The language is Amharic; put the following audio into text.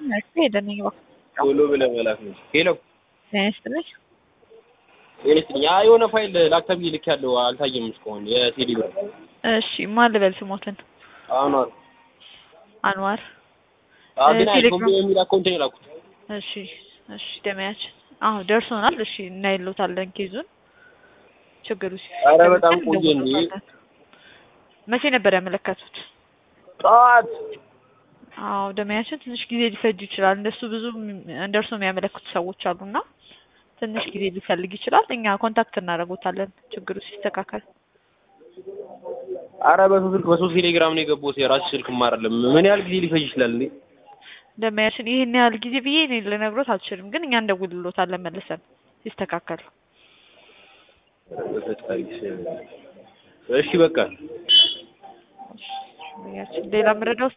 ሄደን ይግባ ቶሎ ብለህ መላክ ነው። ሄሎ ስትልሽ ጤነስጥኝ ያ የሆነ ፋይል ላክ ተብዬ ልክ ያለው አልታየም እስካሁን የቴሌ ብር እሺ ማን ልበል ስሞትን አኗር አንዋር ግን ቴሌግራም- አይቶም የሚል አካውንት ነው የላኩት። እሺ እሺ ደመያችን አዎ ደርሶናል እሺ እናይሎታለን ኬዙን ችግሩ ሲፈጠር ኧረ በጣም ግን ቆየ እንዴ። እንደውሎታለን። መቼ ነበር ያመለከቱት ጠዋት አዎ ደመያችን ትንሽ ጊዜ ሊፈጅ ይችላል እንደሱ ብዙ እንደርሱ የሚያመለክቱ ሰዎች አሉና ትንሽ ጊዜ ሊፈልግ ይችላል እኛ ኮንታክት እናደርጎታለን ችግሩ ሲስተካከል አረ በሶስት ስልክ በሶስት ቴሌግራም ነው የገባሁት። የራስሽ ስልክም አይደለም። ምን ያህል ጊዜ ሊፈጅ ይችላል እንዴ? ደመያችን ይህን ያህል ጊዜ ብዬ እኔ ልነግሮት አልችልም ግን እኛ እንደውልሎታለን መልሰን ሲስተካከል ኧረ በፈጣሪ ስም። እሺ በቃ ደመያችን ሌላ ምረዳው